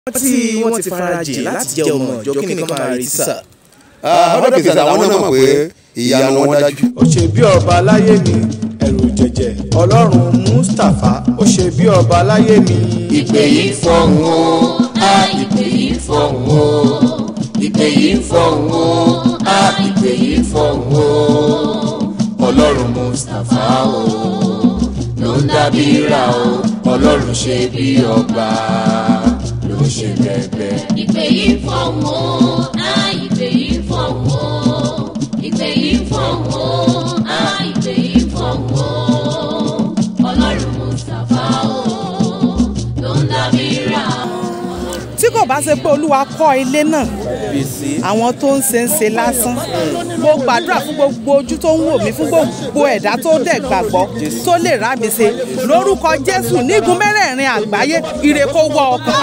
tí wọ́n ti farajìn láti jẹ́ ọmọ ìjọ kí nìkan máa retí sà. hundred percent àwọn náà mọ̀ pé ìyanu wọn dájú. ó ṣe bí ọba láyé mi ẹ̀rù jẹ̀jẹ̀ ọlọ́run mustapha ó ṣe bí ọba láyé mi. ìpè yìí fọ̀hún o a ìpè yìí fọ̀hún o ìpè yìí fọ̀hún o a ìpè yìí fọ̀hún o ọlọ́run mustapha o ló ń dábí ra o ọlọ́run ṣe bí ọba ló ń ṣe bẹ́ẹ̀bẹ́. ìpè yìí fọ̀hún o á ìpè yìí fọ̀hún o ìpè yìí fọ̀hún o á ìpè yìí fọ̀hún o ọlọ́run mustapha o ló ń dábí ra o. tí kò bá ṣe pé olúwa kọ́ ilé náà àwọn tó ń ṣe ń ṣe lásán mo gbàdúrà fún gbogbo ojú tó ń wò mí fún gbogbo ẹ̀dá tó dẹ̀ gbàgbọ́ tó lè rá mi ṣe lórúkọ jésù nígun mẹ́rẹ̀ẹ̀rin àgbáyé ire kó wọ ọkàn.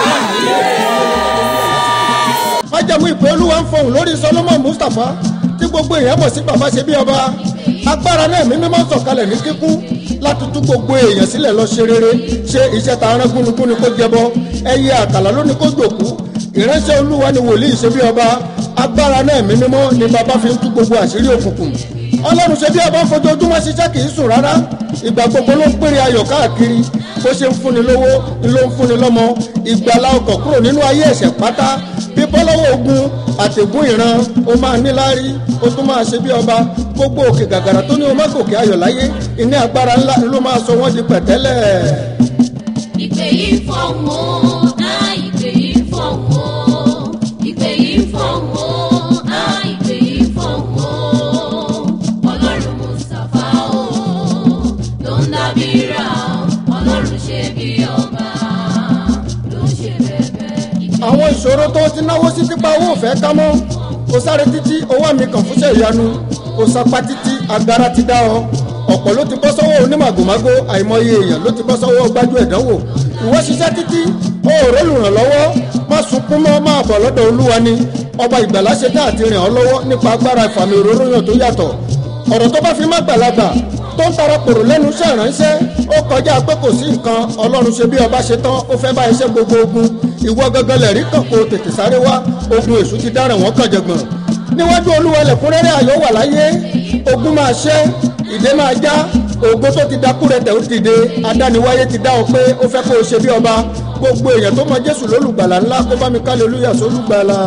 májẹ̀mú ìpè olúwa ń fọhùn lórí solomon mustapha tí gbogbo èèyàn mọ̀ sí bàbá ṣe bí ọba agbára náà mi mímọ́ sọ̀kalẹ̀ ní kíkún láti tú gbogbo èèyàn sílẹ̀ lọ ṣe rere ṣe iṣẹ́ ta arán gúnugún ni kó jẹbọ ẹyẹ àkàlà ló ní kó jòkú ìránṣẹ́ olúwa ni wòlíì ṣe bí ọba agbára náà mi mímọ́ ni bàbá fi ń tú gbogbo àṣírí òkùnkùn ọlọ́run ṣe bí ọba fojoojúmọ́ ṣiṣẹ́ kì í sùn rárá ìgbà gbogbo ló ń pèrè ayọ̀ káàkiri bó ṣe ń fúnni lówó ló ń fúnni lọ́mọ ìgbàlá ọkọ̀ kúrò nínú ayé ẹ̀ṣẹ̀ pátá bíbọ́ lọ́wọ́ ogun àtẹ̀gùn ìran ó máa níláárí ó tún máa ṣe bí ọba gbogbo òkè gàgàrà tó ní o má gòkè ayọ̀ láyé ìní agbára ńlá ló máa sọ wọ́n di pẹ̀tẹ́lẹ̀. ìpè yìí fọ̀hún o á ìpè yìí fọ̀hún o ìpè yìí fọ̀hún o á ìpè yìí fọ̀hún o ọlọ́run mustapha o ló ń dábí ra o ọlọ́run ṣe bí ọba ló ń ṣe bẹ́ẹ̀ àwọn ìṣòro tó ti náwó sí tipa owó òfẹ́ ká mọ́ kò sáré títí owó mi kàn fúnṣẹ́ ìyanu kò sapá títí agbára ti dá ọ ọ̀pọ̀ ló ti bọ́ sọ́wọ́ onímàgòmágó àìmọye èèyàn ló ti bọ́ sọ́wọ́ gbájú ẹ̀dánwò ìwọ ṣiṣẹ́ títí ó rẹ́ lùrànlọ́wọ́ má sunkún mọ́ máa bọ̀ lọ́dọ̀ olúwa ni ọba ìgbàlá ṣe tá àti rìn ọ́ lọ́wọ́ nípa agbára ìfàmì òróró yàn tó yàtọ̀ ọ̀rọ̀ tó bá fi má gbàlagbà tó ń tara pòrò lẹ́nu iṣẹ́ ìránṣẹ́ ó kọjá pé kò sí nǹkan ọlọ́run ṣe bí ọba ṣe tán ó fẹ́ bá iṣẹ́ gbogbo ogun ìwọ gangan lẹ̀rí kan kó tètè sáré wá ogun èṣù ti dáràn wọ́n kàn jẹ̀gbọ̀n níwájú olúwa lẹ̀kúnrẹ́rẹ́ ayọ̀ wà láyé ogun máa ṣẹ́ ìdè máa já ògo tó ti dakú rẹ tẹ̀ ó dìde adániwáyé ti dá ọ pé ó fẹ́ kó o ṣe bí ọba gbogbo èèyàn tó mọ jésù lólùgbàlà ńlá kó bá mi kálẹ̀ olúyà sólùgbàlà.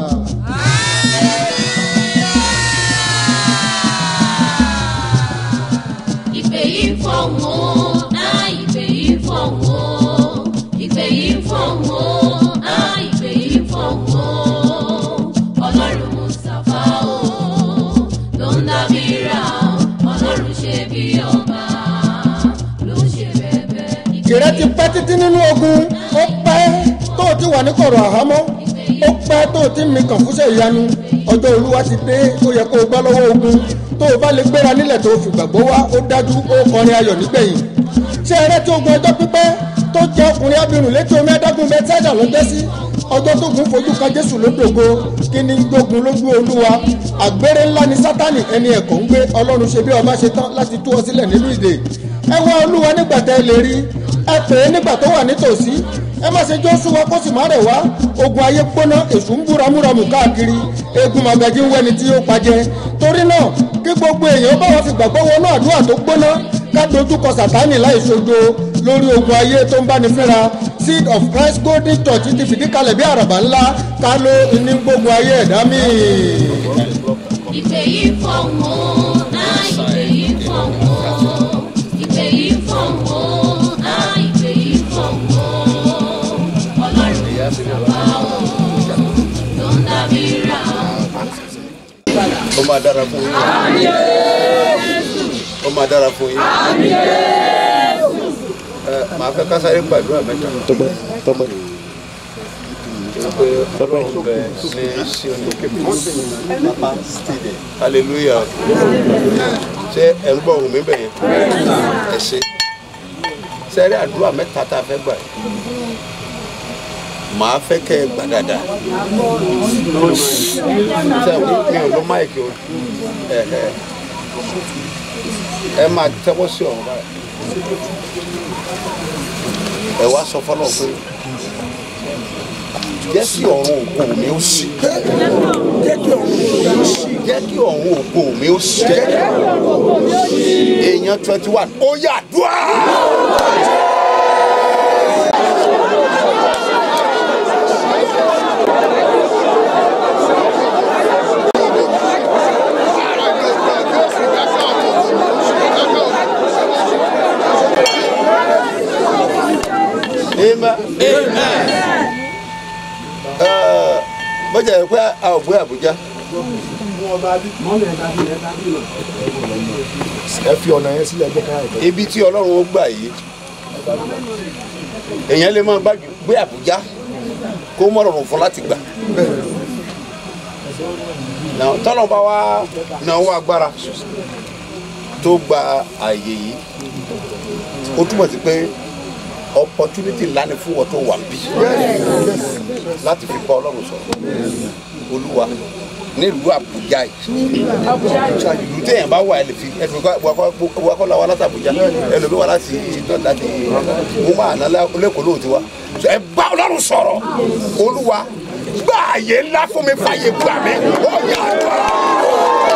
ìpè yìí fọ̀hún o á ìpè yìí fọ̀hún o ìpè yìí fọ̀hún o á ìpè yìí fọ̀hún o ọlọ́run mustapha o ló ń dábí ra o ọlọ́run ṣe bí ọba ló ń ṣe bẹ́ẹ̀ ìrẹ́ ti pẹ́ títí nínú ogun ó pẹ́ tó o ti wà ní kọ̀rọ̀ àhámọ́ ó pẹ́ tó o ti ń mi kàn fúnṣẹ́ ìyanu ọjọ́ olúwa ti dé ó yẹ kó o gbọ́ lọ́wọ́ ogun tó o bá lè gbéra nílẹ̀ tó o fi gbàgbọ́ wá ó dájú ó kọrin ayọ̀ nígbẹ̀yìn ṣé ẹrẹ́ tí ogun ọjọ́ pípẹ́ tó jẹ́ ọkùnrin abirùn létí omi adágún bẹ́tẹ́dà lọ́jọ́ sí ọjọ́ tó gun fojú kan jésù lódògo kí ni gbógun lójú olúwa àgbèrè ńlá ni sátani ẹni ẹ̀kọ́ ń gbé ọlọ́run ṣe bí ọba ṣe tán láti tú ọ sílẹ̀ nínú ìdè ẹ wá olúwa nígbà tẹ́ ẹ lè rí ẹ pè é nígbà tó wà nítòsí ẹ má ṣe jó súnwọ́ kó sì má rẹ̀ wá ogun ayé gbóná èṣù ń búramúramù káàkiri egun magají ń wẹni tí ó pajẹ torí náà kí gbogbo èèyàn bá wọn fi gbàgbọ́ wọnú àdúrà tó gbóná ká dojúkọ sàtánì láì ṣojo lórí ogun ayé tó ń báni fínra seed of christ golden church ti fìdí kalẹ̀ bí àràbà ńlá ká ló ní gbogbo ayé ẹ̀dá míì. ìpè yìí fọ̀hún o á ìpè yìí fọ̀hún o ìpè yìí fọ̀hún o á ìpè yìí fọ̀hún o ọlọ́run mustapha o ló ń dábí ra o. ó máa dára fún yín. ó máa dára fún yín. ẹ màá fẹ́ ká sáré gbàdúrà mẹ́ta. tọ́pẹ́ tọ́pẹ́. pé ọlọ́run bẹ ní sí olókè pápá steve hallelujah ṣé ẹ̀ ń gbọ́ ohùn mi bẹ̀ yẹn ẹ ṣe sẹ́rí àdúrà mẹ́ta tá a fẹ́ gbà yìí màá fẹ́ kẹ́ ẹ gbà dáadáa ṣe mi ò lọ máìkì o ẹ ẹ ẹ máa tẹ́wọ́ sí ọ̀run báyìí ẹ wá sọ fọlọ́ pé jẹ́ kí ọ̀run ògo mi ó ṣí jẹ́ kí ọ̀run ògo mi ó ṣí jẹ́ kí ọ̀run ògo mi ó ṣí èèyàn twenty one ó yà dùá. Amen. Ẹ, bọ́jà yẹ pé a ò gbé Àbújá. ẹ fi ọ̀nà yẹn sílẹ̀ ẹgbẹ́ káyọ̀ ìtọ́. ibi tí ọlọ́run ó gbà yìí èèyàn lè máa gbájú gbé àbújá kó mọ̀ rọrùn fún láti gbà Now, tọ́lọ́run bá wá náwó agbára tó gba àyè yìí ó túmọ̀ sí pé opportunity ńlá ni fún wọn tó wà bí láti fi bá ọlọ́run sọ̀rọ̀ olúwa nílùú àbújá yìí ìlú téèyàn bá wà ẹ lè fi ẹ fi wá kọ́ la wa láti àbújá ẹlòmí wa láti ìdán láti mú máa ná lẹ́kọ̀ọ́ lóhùn tiwa ẹ bá ọlọ́run sọ̀rọ̀ olúwa gbà àyè ńlá fún mi fàyè gbà mí ó yà á.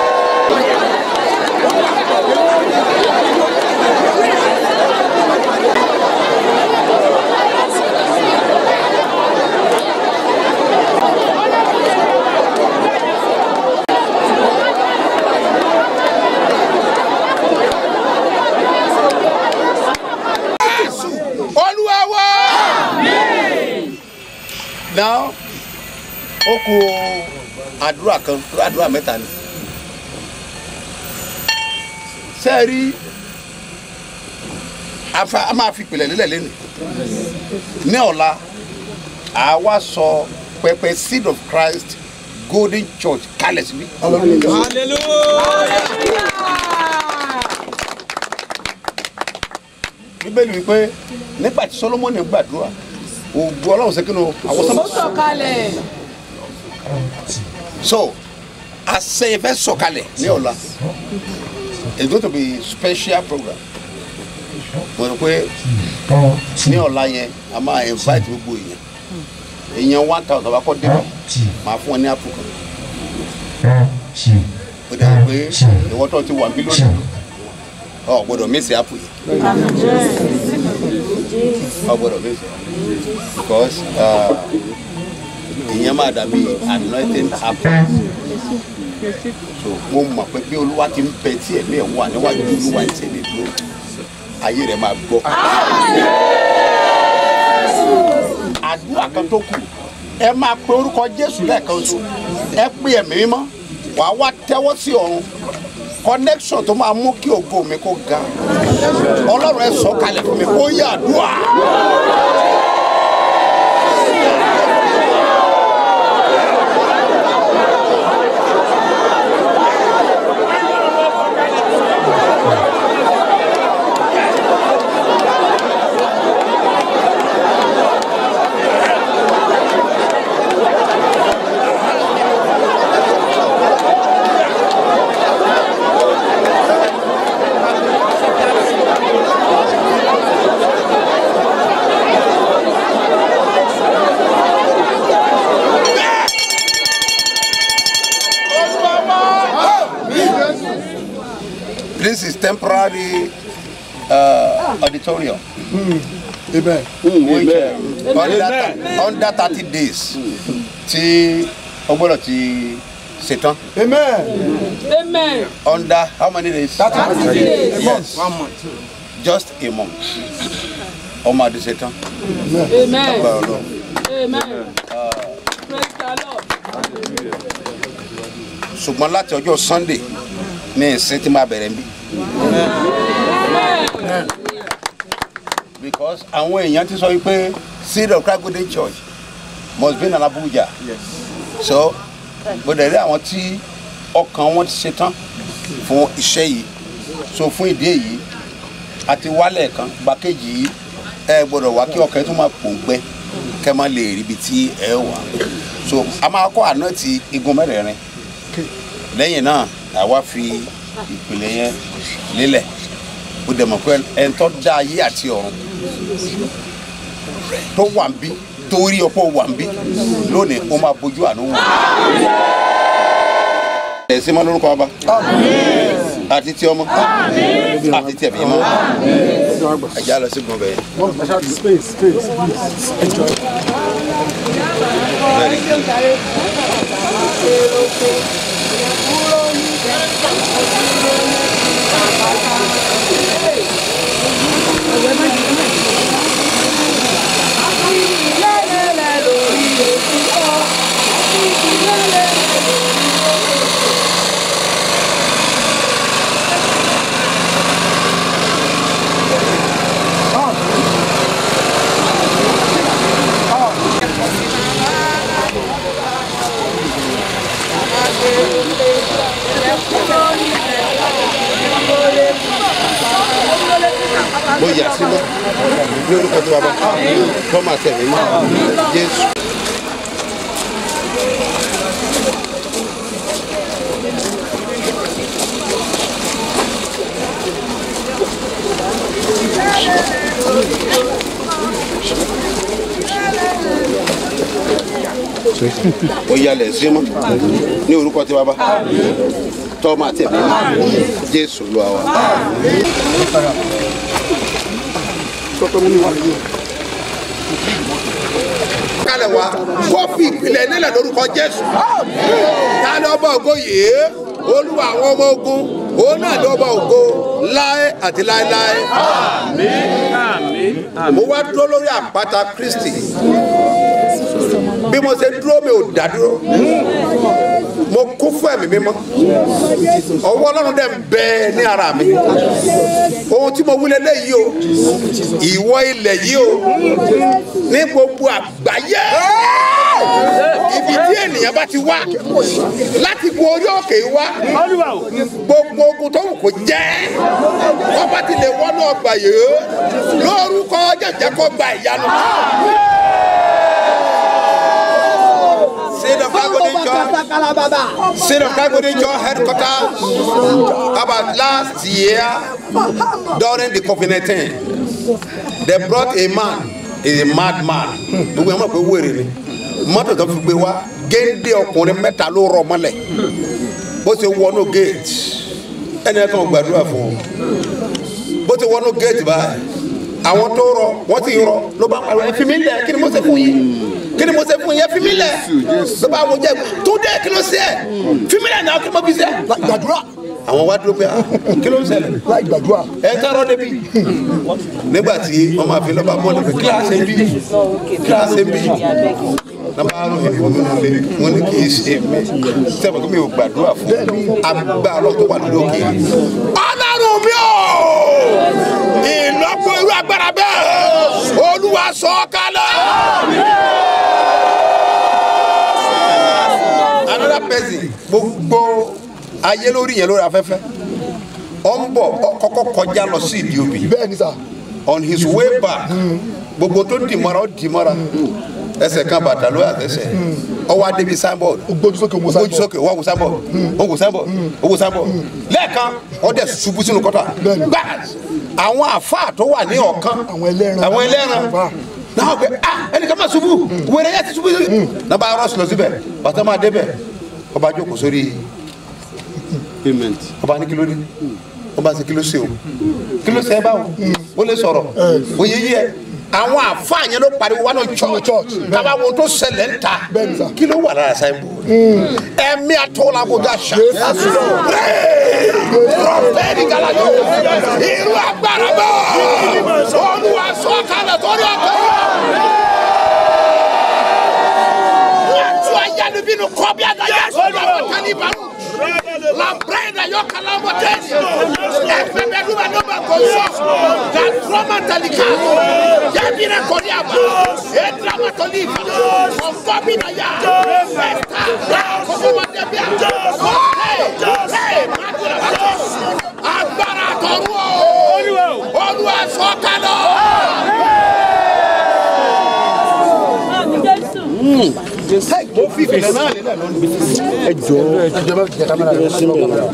olúwa wá. now ó kù àdúrà kan àdúrà mẹ́ta ni ṣe é rí afa a máa fi ìpìlẹ̀ lílẹ̀ lẹ́nu ní ọ̀la àwa sọ pẹpẹ seed of Christ Golden Church kalẹ̀ síbí. bíbélì wípé nígbà tí Solomoni gbàdúrà ògùn ọlọ́run ṣe kínú àwọn sọ́mọ́. sọ̀kalẹ̀. so àṣeyẹ fẹ́ sọ̀kalẹ̀ ní ọ̀la it's going to be special program mo rò pé ní ọ̀la yẹn a máa invite gbogbo èèyàn èèyàn one thousand bá kọ́ débẹ̀ máa fún wọn ní àpò kan ó dẹ̀ pé ìwọ́tọ̀ ti wà mílíọ̀nù ọ gbọ́dọ̀ mísì àpò yìí ọ gbọ́dọ̀ mísì because uh, ìyẹn máa dàbí anointing apple so mo mọ̀ pé bí olúwa ti ń bẹ tí ẹ̀mí ẹ̀ wà níwájú olúwa ẹ̀ tẹ̀lé dúró ayé rẹ̀ máa gbọ́. àdúrà kan tó kù ẹ máa pe orúkọ jésù lẹ́ẹ̀kan oṣù ẹ pé ẹ̀mí mímọ́ wàá wá tẹ́wọ́ sí ọ̀run connection tó máa mú kí ògo mi kó ga ọlọ́run ẹ sọ kalẹ̀ fún mi kó yá àdúrà. This is temporary uh, auditorium. ibẹ̀ which uh, under, under thirty days tí o gbọ́dọ̀ ti ṣetán. amen amen. Under how many days? thirty days Yes. Just a month. Ọmọ àti ṣetán. amen. Agbára Ọlọ́run. amen. praise the lord. Ṣùgbọ́n láti ọjọ́ Sunday ní ìsìn tí máa bẹ̀rẹ̀ níbí. Because àwọn èèyàn ti sọ wípé Seed of Christ Golden Church must be in Abuja. So gbọdọ̀ rí àwọn tí ọkàn wọn ti ṣetán fún iṣẹ́ yìí. So fún ìdí èyí àti wálẹ̀ kan gbàkejì yìí ẹ gbọdọ̀ wá kí ọkàn yẹn tún máa pòǹgbẹ kẹ́ máa lè rí ibi tí ẹ wà. So a máa kọ́ àná ti igun mẹ́rẹ̀ẹ̀rin lẹ́yìn náà àwa fi ìpìlẹ̀ yẹn lélẹ̀ ó dẹ̀ mọ̀ pé ẹni tó dá ayé àti ọ̀run tó wà ń bí torí ọ̀pọ̀ wà ń bí lónìí ó máa bójú àánú wò. ẹ̀ sí mọ́ lórúkọ ọba àti ti ọmọ àti ti ẹ̀mí mọ́ ẹ̀já lọ sí gbọ̀ngàn bẹ́ẹ̀. mo yà sí mọ́ ní orúkọ tó bàbá tọ́mà tẹ̀mí mọ́ jésù. mo yalẹ̀ sí mọ́ ní orúkọ tó bàbá tọ́mà tẹ̀mí mọ́ jésù ló wà. kalẹ̀ wa kó fi ìpìlẹ̀ nílẹ̀ lórúkọ jésù tani ọba ògo yìí olúwa àwọn ọmọ ogun òun náà ní ọba ògo láé àti láéláé mo wá dúró lórí àpáta kristi bí mo ṣe dúró mi ò dá dúró mo kún fún ẹ̀mí mímọ́ ọwọ́ ọlọ́run dẹ̀ ń bẹ ní ara mi ohun tí mo wí lélẹ́yìí o ìwọ ilẹ̀ yìí o ní gbogbo àgbáyé ibi tí ènìyàn bá ti wá láti gun orí òkè wá gbogbo ogun tó wù kó jẹ́ wọ́n bá ti lè wọ́nú ọgbà yìí lórúkọ jẹ̀jẹ̀ kó gba ìyanu. Seed of God Golden Church, Seed of God Golden Church headquarters about last year during the COVID-19 they brought a man a mad man gbogbo ẹ̀ mọ̀ pé wèrè ni mọ́tò tó fi gbé wá géńdé ọkùnrin mẹ́ta ló rọ mọ́lẹ̀ bó ṣe wọnú gate ẹni ẹ̀ kàn gbàdúrà fún un bó ṣe wọnú gate báyìí àwọn tó rọ wọ́n ti rọ ló bá pariwo ẹ fi mí lẹ̀ kí ni mo ṣe fún yín kí ni mo ṣe fún yín ẹ fi mí lẹ̀ ló bá wọ́n jẹ́ tó dé kí ló ṣe ẹ fi mí lẹ̀ náà kí mo fi ṣe. gbàdúrà àwọn wá dúró pé ah, kí ló ń ṣẹlẹ̀ láì gbàdúrà ẹ tọrọ débi nígbà tí wọn máa fi lọ́ba bọ́ọ̀lù pé kíláàsì ń bí kíláàsì ń bí nàbà àrùn ìlú mi lè wọn ní kì í ṣe mí sẹ́wọ̀n kí mi ò gbàdúrà fún agbára tó wà lórí òkè. ọlọ́run mi ò ìlọ́pọ̀ irú agbára bẹ́ẹ̀ olúwa sọ ọ́ kálẹ̀. another person gbogbo ayé lórí yẹn lórí afẹ́fẹ́ ọ ń bọ̀ ọ kọ́kọ́ kọjá lọ sí ìdí òbí bẹ́ẹ̀ ni sà on his way back gbogbo tó dì mọ́ra ó dì mọ́ra ẹsẹ̀ kan bàtà ló àtẹsẹ̀ ọwọ́ adébi signboard ó gbójú sókè mo ojú sókè wọ́n wò signboard ó wò signboard ó wò signboard lẹ́ẹ̀kan ó dẹ̀ ṣubú sínú kọ́tà Bẹ́ẹ̀ni. gbáàs àwọn àfáà tó wà ní ọ̀kan Àwọn ẹlẹ́ran. àwọn ẹlẹ́ran Àfáà. náà gbé ah ẹnìkan máa ṣubú wẹ̀rẹ̀ yẹn ti ṣubú náà bá rọ́ọ̀sì lọ síbẹ̀ bàtà máa débẹ̀ ọba jókòó sórí payment. ọba ní kí ló dé ọba ní kí ló ṣe o kí ló ṣe ẹ báwo ó lè sọ̀rọ̀ òye yí ẹ àwọn àfa yẹn ló pariwo wà ní church church, bẹ́ẹ̀. kaba wo tó ṣẹlẹ̀ ń ta Bẹ́ẹ̀ ni sà. kí ló wà lára sáyẹnbó ẹ̀mí àtọ́lábòdà ṣá rọ̀bẹ́ẹ̀ni galayo irú agbára bẹ́ẹ̀ olúwa sọ kalẹ̀ torí ọkọ̀ Watu ayanu binu kobi adaya sọdọ àwọn taliban la brenda yọ kalamo tẹsi ẹfẹ bẹ duba n'o ma ko sọ ka drama talika yabire kori aba e drama toli fa ọfọ bi na ya ẹta ya kọfọmọ dẹbi a ọ hey hey madura bàtọ agbára tọrọ o olúwa sọkalọ. mo fi ìfẹ̀lẹ̀ náà nílẹ̀ lónìí. ẹ jọ ẹ jọ jẹ kámẹ́rà rẹ sí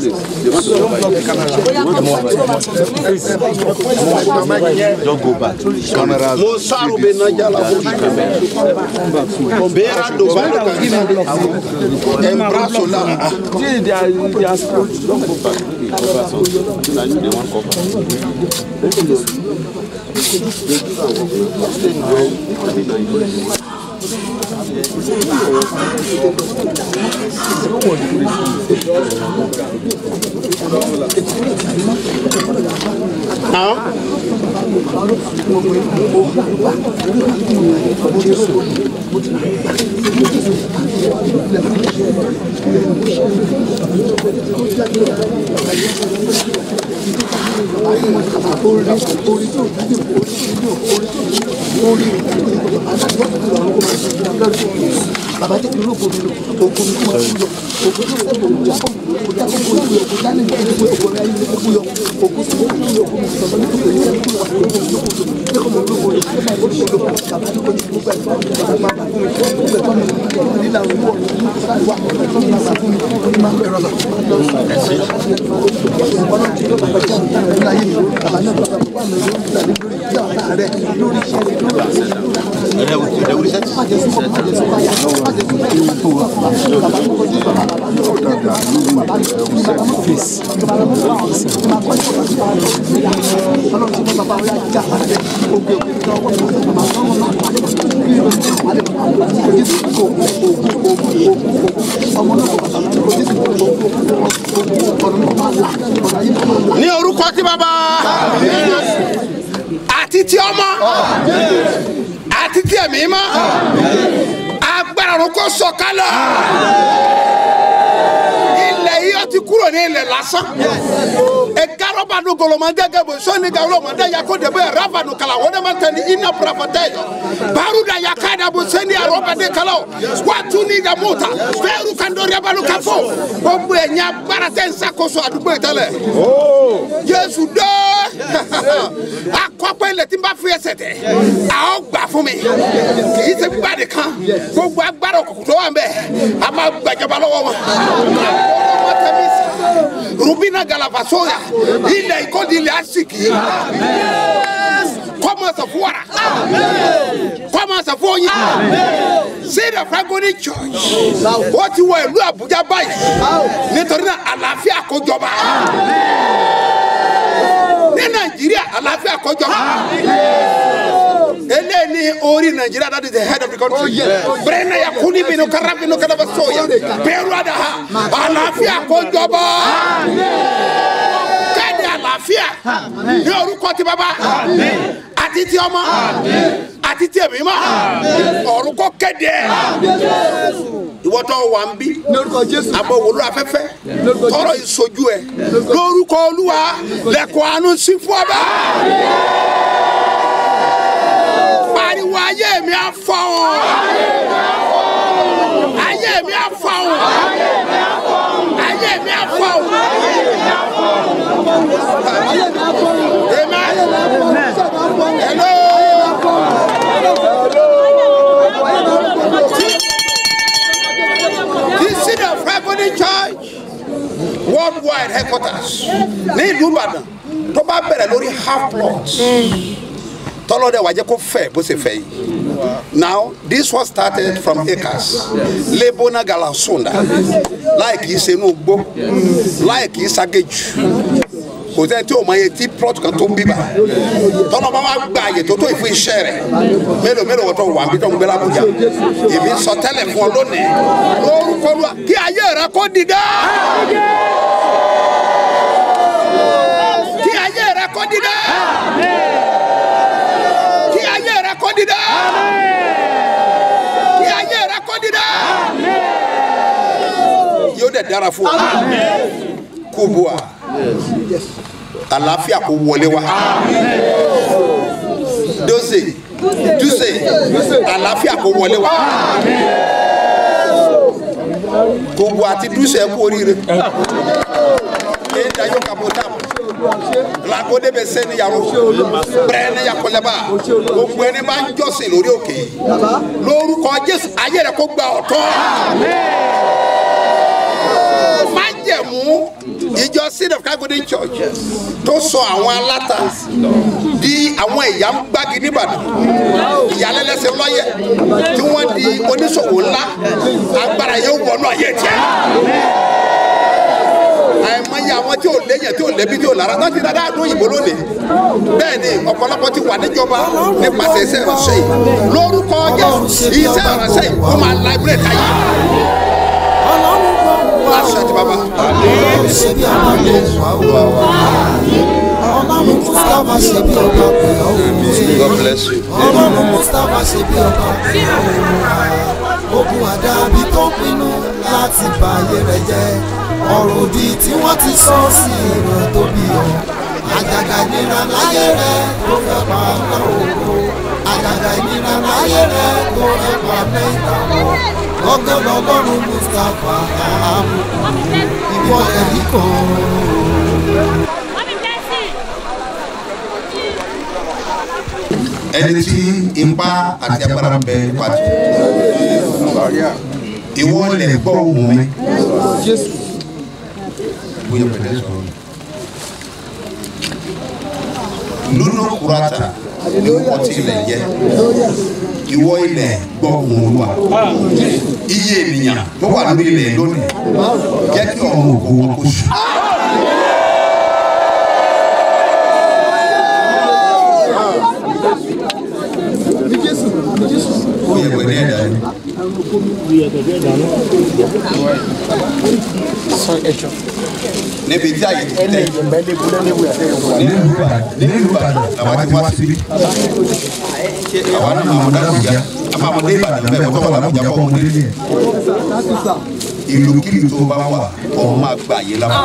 Don't go back. Cameras. mo sáré bẹ nájà la fún mi. bẹ́ẹ̀rẹ̀ do balo kan ẹ̀ ń bra so la. ní orúkọ tí bàbá àti tí ọmọ àti tí ẹ̀mí mọ́ agbára ọ̀run kò sọ̀kalẹ̀ ilẹ̀ yìí ó ti kúrò ní ilẹ̀ lásán egarọba nu goloma gẹ́gẹ́ bó sọni gawulọ ma da yako de bẹ rafa nu kala o de ma tẹ ni ina purafata ye baru da yaka da bo seni arọba de kala o watu ni da mota fẹẹru kan dọrọ yabalu ka fọ gbogbo ẹ nya baara tẹ n sakoso àdúgbò yìí tẹ́lẹ̀ Jésù dé akọpẹ ilẹ̀ tí n bá fi ẹsẹ̀ tẹ a ó gbà fún mi kì í ṣe gbígbà de kan gbogbo agbára òkùnkùn tó wà ń bẹ a máa gbàjọba lọ́wọ́ wọn wọn tẹ mí sí rubina galavasoya ilẹ̀ ìkọ́ni ilẹ̀ asiki kọ́mọ̀sẹ̀ fún wàrà kọ́mọ̀sẹ̀ fún oyin seed of agony church ó ti wọ ìlú Àbújá báyìí nítorí náà àlàáfíà kó jọba ní Nàìjíríà àlàáfíà kó jọba eléyìí ni orí Nàìjíríà that is the head of the country bẹ́ẹ̀ni ya kuni bínú kara bínú kara bá sọ̀yà bẹ́ẹ̀rù àdá àlàáfíà kó jọba kéde àlàáfíà ní orúkọ ti bàbá àti ti ọmọ àti ti ẹ̀mí mọ́ ọ̀run kó kéde ìwọ́tọ̀ wà ń bí àbọ̀ wòlú afẹ́fẹ́ tọrọ ìsojú ẹ lórúkọ olúwa lẹ́kọ̀ọ́ àánú sí fún ọba pariwo ayé mi á fọ́ ọ ayé mi á fọ́ ọ ayé mi á fọ́ ọ. Amen. Hello. This is the Friday Church worldwide headquarters ní ìlú Ìbàdàn tó bá bẹ̀rẹ̀ lórí half plot tọ́lọ́dẹ̀ wà jẹ́ kó fẹ̀ bó ṣe fẹ̀ yìí now this was started from acres lebona galasunda láì kìí ṣe inú gbó láì kìí ṣàgéjù kò sẹ́ni tí o máa ye tí plot kan tó ń bíbà tọ́lọ́ bá wá gba àyè tó tó ìfún iṣẹ́ rẹ̀ mélòó mélòó wọ́n tó wà níbi tó ń gbé lábújá èmi sọ tẹ́lẹ̀ fún ọ lónìí lórúkọ lua kí ayé rẹ kó dìde. kí ayé rẹ kó dìde. kí ayé rẹ kó dìde. kí ayé rẹ kó dìde. yóò dẹ̀ dára fún ọ kó bu wa àlàáfíà kó wọlé wa dose duse àlàáfíà kó wọlé wa gbogbo àti duse kú oríire ẹ dájọ́ kàbọ̀ dàbọ̀ làkóde bẹ sẹni yàrá bẹrẹ ní yakọlẹba gbogbo ẹni bá ń jọ́sìn lórí òkè yìí lórúkọ jésù ayé rẹ kó gba ọ̀tọ̀ májẹ̀mú ìjọ seed of God golden church tó sọ àwọn aláta di àwọn ìyá ń gbági nìbàdàn ìyálẹ́lẹ́sẹ̀ lọ́yẹ̀ tí wọ́n di oníṣòwò ńlá agbára yóò wọnú ayé tiẹ̀ àìmọye àwọn tí ò léyìn tí ò lébi tí ò lára tó ti dáadáa dún òyìnbó lónìí bẹ́ẹ̀ ni ọ̀pọ̀lọpọ̀ ti wà níjọba nípasẹ̀ iṣẹ́ ìránṣẹ́ yìí lórúkọ jésù iṣẹ́ ìránṣẹ́ yìí ó máa láìbírẹ̀tì ayé láṣẹ ti bàbá. ṣe bí ọba lè wá wá wá. ọlọ́run mustapha ṣe bí ọba pè ọ́ òun. God bless you. ọlọ́run mustapha ṣe bí ọba pè ọ́ òun. ogun àdàbí tó pinnu láti bà ayé rẹ jẹ́ ọ̀rọ̀ òdì tí wọ́n ti sọ sí ìran tó bí ọ. àjàgà ìnira láyé rẹ tó fẹ́ pa lọ́wọ́ àjàgà ìnira láyé rẹ tó fẹ́ pa mẹ́ta wọ̀ ọgọ́ lọ́lọ́run mustapha àmukù ìwọ ẹ̀rí kan. ẹni tí ipá àti agbára ń bẹ pàtó ìwọ lè gbọ́ ohùn mi bóyá pẹ̀lẹ́ sọ̀rọ̀ lónà kúrátà ni wọ́n ti ilẹ̀ jẹ́ ìwọ ilẹ̀ gbọ́ ohùn olúwa iye ènìyàn tó wà lórí ilẹ̀ lónìí jẹ́ kí ọ̀run ògo wọn kó sùn. ó yẹ pẹ̀lú ẹ̀dá yìí. níbi tí àyè ti tẹ nílùú Ìbàdàn nílùú Ìbàdàn làwọn ti wá síbí àwọn náà máa mọ dákújà a máa mọ dé Ìbàdàn bẹ́ẹ̀ wọ́n tó wà lábùjá kọ́ ọmọdé ní ẹ̀ ìlúkìlù tó bá wà ọ̀hún máa gbà yé lápá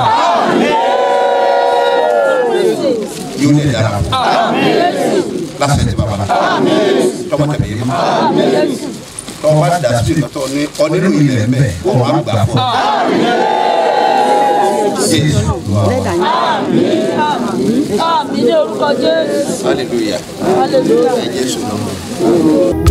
yóò lè dára fún lásìkò tí bàbá tọmọ tẹmẹ yé ma tọmọ bá dà sí ìtọ́ ní ọdínú ilẹ̀ mẹ́ kó wàá gbà fún Jésù Àmì ní orúkọ Jésù. hallelujah Hallelujah. ẹ Jésù náà.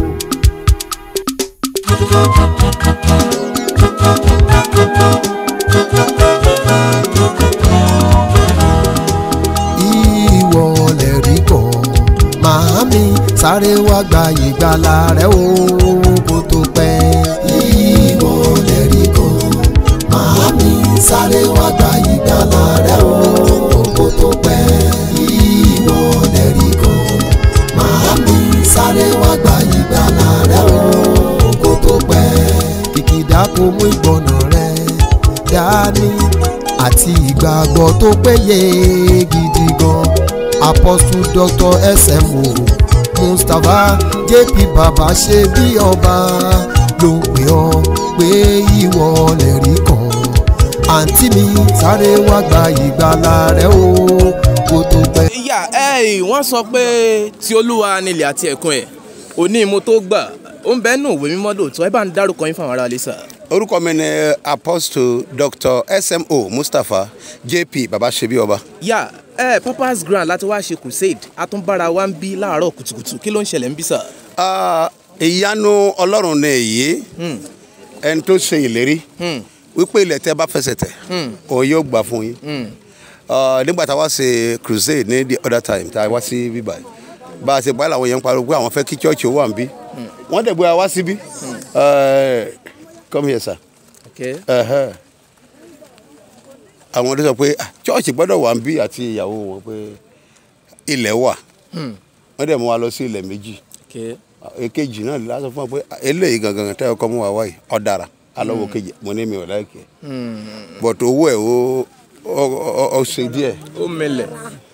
ìwọ lè rí kan màámi sáré wá gba ìgbàlà rẹ o kó tó pẹ́. ìwọ lè rí kan màámi sáré wá gba ìgbàlà rẹ o kó tó pẹ́. ìwọ lè rí kan màámi sáré wá gba ìgbàlà rẹ o kó tó pẹ́. kìkìdá kò mú ìgbọ̀nà rẹ dání àti ìgbàgbọ́ tó péye gidi gan apostle dr smo mustapha jp baba ṣe bí ọba ló pè ọ́ pé ìwọ lè rí kan àǹtí mi sáré wá gba ìgbàlà rẹ o kó tó pẹ́. ìyá ẹ wọ́n sọ pé tí olúwa nílẹ̀ àti ẹ̀kún ẹ̀ òní mo tó gbà ó ń bẹ́ẹ̀ nù òwe mímọ́ lóòótọ́ ẹ bá ń dárúkọ yín fáwọn aráalé sà. orúkọ mi ni apostle dr smo mustapha jp babasebi ọba. yá ẹ papa's grand láti wá ṣe crusade àtúnbára wa ń bí láàárọ̀ kùtùkùtù kí ló ń ṣẹlẹ̀ ń bí sà. Ah, ìyanu ọlọ́run ni èyí ẹni tó ṣe ìlérí wípé ilẹ̀ tẹ́ bá fẹsẹ̀ tẹ̀ òun yóò gbà fún yín Ah, nígbà tá a wá ṣe crusade ní the other time tá a wá sí bíbá yìí bá a ṣe báyìí làwọn yẹn ń pariwo pé àwọn fẹ́ kí church ó wà ń bí wọ́n dẹ̀ gbé wa wá síbí Eh, come here sir. Okay. Ẹhẹ́. àwọn ọdún sọ pé ah, church gbọ́dọ̀ wà ń bí àti ìyàwó wọn pé ilẹ̀ wà wọ́n dẹ̀ mú wa lọ sí ilẹ̀ méjì Okay. èkejì náà la sọ fún wa pé eléyìí gangan tẹ́ ọkọ mú wa wáyé ọ̀dàrà alọ́wọ́ kejì mo ní mi ò láìkẹ́ but owó ẹ̀ ó ó- ó- ó ṣe díẹ̀ ó mẹlẹ̀.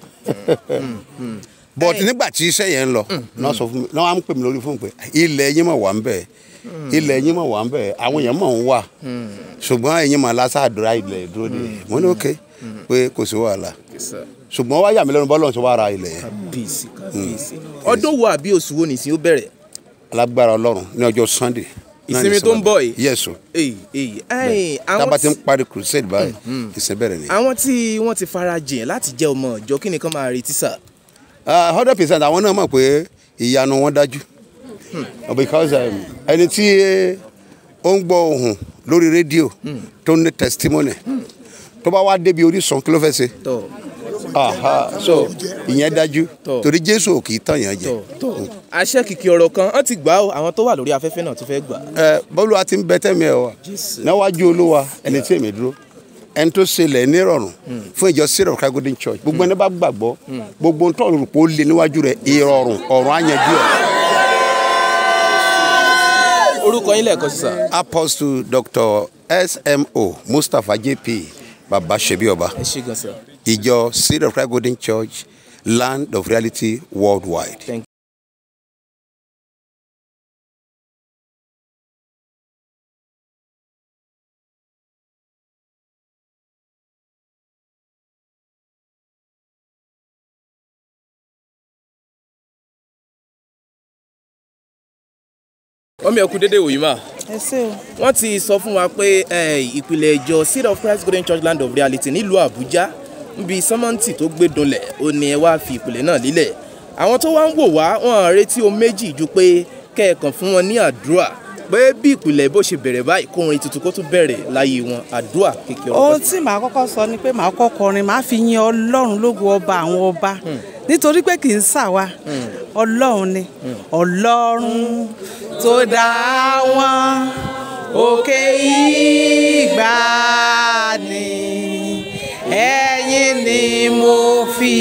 but nígbà tí iṣẹ́ yẹn ń lọ náà sọ fún mi náà wọ́n á ń pè mí lórí fún mi pé ilẹ̀ yín mọ̀ wà ń bẹ̀ ilẹ̀ yín mọ̀ wà ń bẹ̀ àwọn èèyàn mọ̀ ń wà ṣùgbọ́n ẹ̀yin mọ̀ lásàdúrà ilẹ̀ dúró de mo ní òkè pé kò sí wàhálà ṣùgbọ́n wá yà mí lẹ́nu bọ́lọ̀ ṣe wá ra ilẹ̀ yẹn bíìsì kábíyèsí ọdún wo àbí oṣù wo nìsín ó bẹ̀rẹ̀ alágbára ọlọ́run ní ọjọ́ sunday ìsinmi tó ń bọ̀ yìí. yes o èyí èyí ẹ̀yìn àwọn tábà ti ń tí- parí crusade báyìí ìsìn bẹ̀rẹ̀ ni. àwọn tí wọ́n ti fara jìn láti jẹ́ ọmọ ìjọ kí nìkan máa retí sà. hundred percent àwọn náà mọ̀ pé ìyanu wọn dájú because um, ẹni tí ó ń gbọ́ ohùn lórí rédíò tó ní testimony tó bá wá débi orísun kí ló fẹ́ ṣe tọ́ Aha, so ìyẹn dájú Tọ́. torí jésù ò kì í tàn yẹn jẹ. tọ́ tọ́ àṣẹ kìkì ọ̀rọ̀ kan wọ́n ti gbà ó àwọn tó wà lórí afẹ́fẹ́ náà tó fẹ́ gbà. ẹ bọ́lú wa ti ń bẹ tẹ́mi ẹ̀ wá níwájú olúwa ẹni tí èmi dúró ẹni tó ṣẹlẹ̀ nírọ̀rùn fún ìjọ syrup christ golden church gbogbo ẹni bá gbàgbọ́ gbogbo ń tọ́lù pé ó lé níwájú rẹ̀ ìrọ̀rùn ọ̀run àyànjú ẹ̀. orúkọ yín lẹ́ẹ̀kan sí sà. apostle dr smo mustapha jp baba sebioba ẹ ṣe gan sà. ìjọ syrup christ golden church land of reality worldwide. Thank ọmọ ẹkú dédé wòyí mà ẹ ṣé o. wọ́n ti sọ fún wa pé eh, ìpìlẹ̀ ìjọ seed of christ golden church land of reality nílùú àbújá níbi sọ́mọ́ǹtì tó gbé dunlẹ̀ ó ní ẹ wá fi ìpìlẹ̀ náà lílẹ̀ àwọn tó wá ń wò wá wọn retí o méjì ju pé kẹ́ẹ̀kan fún wọn ní àdúrà pé bí ìpìlẹ̀ bó ṣe bẹ̀rẹ̀ báyìí kó orin tuntun kó tún bẹ̀rẹ̀ láyé wọn àdúrà kékeré ohun tí màá kọ́kọ́ sọ ni pé màá kọ́kọ́ kọrin màá fi yin ọlọ́run lógo ọba àwọn ọba nítorí pé kì í ṣàwa ọlọ́run ni ọlọ́run tó dá wọn òkè ìgbàanì ẹ̀yin ni mo fi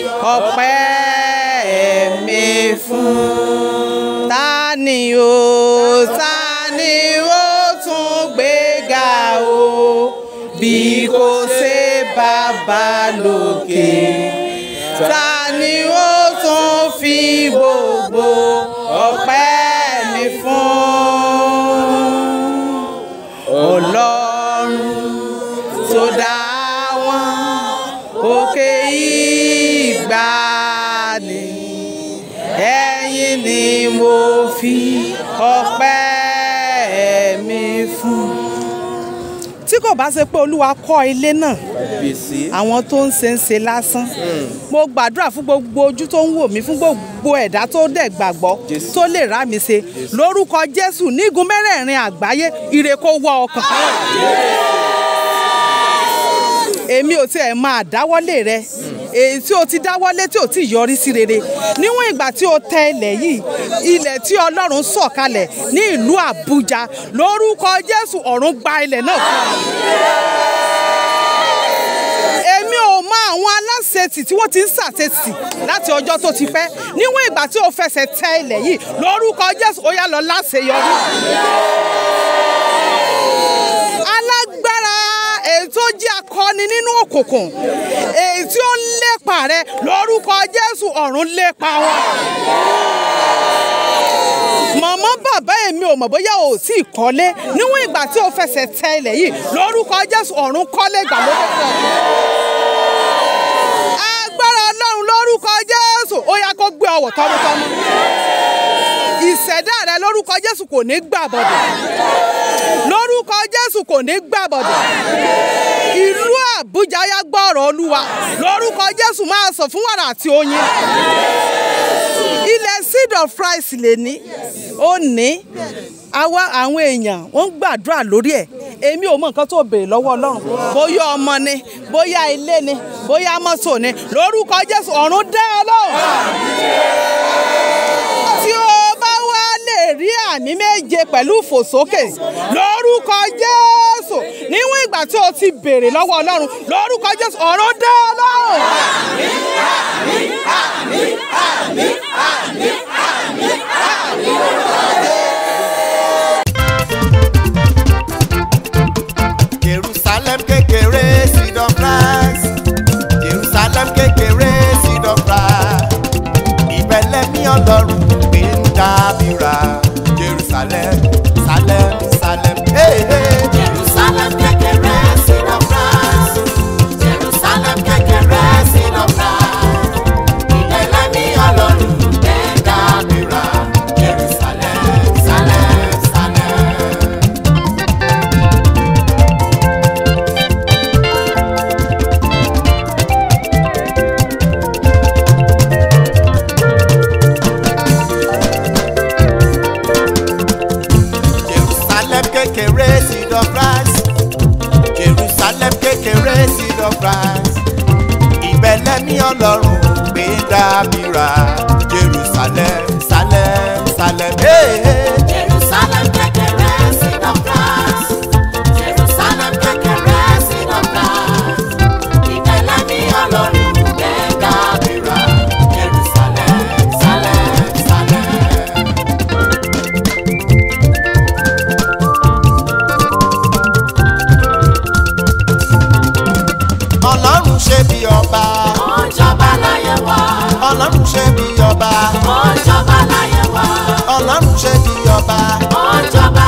ọpẹ́ mi fún ta ni o ta ni ó tún gbéga o bí kò ṣe bàbá lókè ta ni ó tún fi gbogbo ọpẹ́ mi fún ọlọ́run tó dá wọn òkè ìgbàanì ẹ̀yin ni mo fi ọpẹ́ mi fún. tí kò bá ṣe pé olúwa kọ́ ilé náà gbèsè àwọn tó ń ṣe ń ṣe lásán mo gbàdúrà fún gbogbo ojú tó ń wò mí fún gbogbo ẹ̀dá tó dẹ̀ gbàgbọ́ tó lè rá mi ṣe lórúkọ jésù nígun mẹ́rẹ̀ẹ̀rin àgbáyé ire kó wọ ọkàn èmi ò tiẹ̀ máa dáwọ́lé rẹ èyí tí o ti dáwọ́lé tí o ti yọrí sí rere níwọ̀n ìgbà tí o tẹ ilẹ̀ yìí ilẹ̀ tí ọlọ́run sọ̀kalẹ̀ ní ìlú àbújá lórúkọ jésù ọ̀run gba ilẹ̀ náà fún ọ èmi ò mọ àwọn aláṣetì tí wọ́n ti ń ṣàṣetì láti ọjọ́ tó ti pẹ́ níwọ̀n ìgbà tí o fẹsẹ̀ tẹ ilẹ̀ yìí lórúkọ jésù ó yá lọ láṣeyọrí. alágbára èyí tó jẹ́ akọni nínú òkùnkùn èyí tí ó ń lépa rẹ lórúkọ jésù ọ̀run lépa wọn mọ̀mọ́ bàbá èmi ò mọ̀ bóyá o ò tí ì kọ́lé níwọ̀n ìgbà tí o fẹsẹ̀ tẹ ilẹ̀ yìí lórúkọ jésù ọ̀run kọ́lé ìgbàlódé fún ọ. agbára ọlọ́run lórúkọ jésù ó yá kó gbé ọwọ́ tọmọtọmọ. ìṣẹ̀dá rẹ lórúkọ jésù kò ní gbà bọ̀dọ̀ lórúkọ jésù kò ní gbà bọ̀dọ̀ ìlú àbújá yá gbọ́rọ̀ olúwa lórúkọ jésù máa sọ fún wàrà àti oyin ilẹ̀ seed of rice lè ní ó ní àwa àwọn èèyàn wọ́n ń gbàdúrà lórí ẹ̀ èmi ò mọ nǹkan tó béèrè lọ́wọ́ ọlọ́run bóyá ọmọ ni bóyá ilé ni bóyá mọ́tò ni lórúkọ jésù ọ̀run dá ẹ lóhùn tí o bá wá lè rí àmì méje pẹ̀lú ìfòsókè lórúkọ jésù níwọ̀n ìgbà tí o ti béèrè lọ́wọ́ ọlọ́run lórúkọ jésù ọ̀run dá ẹ lóhùn. jerusalem kékeré seed of rice jerusalem kékeré seed of rice ìbẹ̀lẹ̀ ní ọlọ́run gbé ń dábìrà jerusalem salem salem. Hey, hey. Jerusalem kékeré seed of rice. Jerusalem kékeré seed of rice. Ìbẹ̀lẹ̀ ní ọlọ́run gbé ń dá kékeré seed of rice jerusalem kékeré seed of rice ìbẹ̀lẹ́mí ọlọ́run gbé dábìrà jerusalem salem salem. Hey, hey. Jerusalem kékeré seed of rice. Jerusalem kékeré seed of rice. Ìbẹ̀lẹ̀ mi ọlọ́run gbé dábìrà. Jerusalem, Salem, Salem. ọlọ́run ṣe bí ọba Ó ń jọba láyé wa. ọlọ́run ṣe bí ọba Ó ń jọba láyé wa. ọlọ́run ṣe bí ọba Ó ń jọba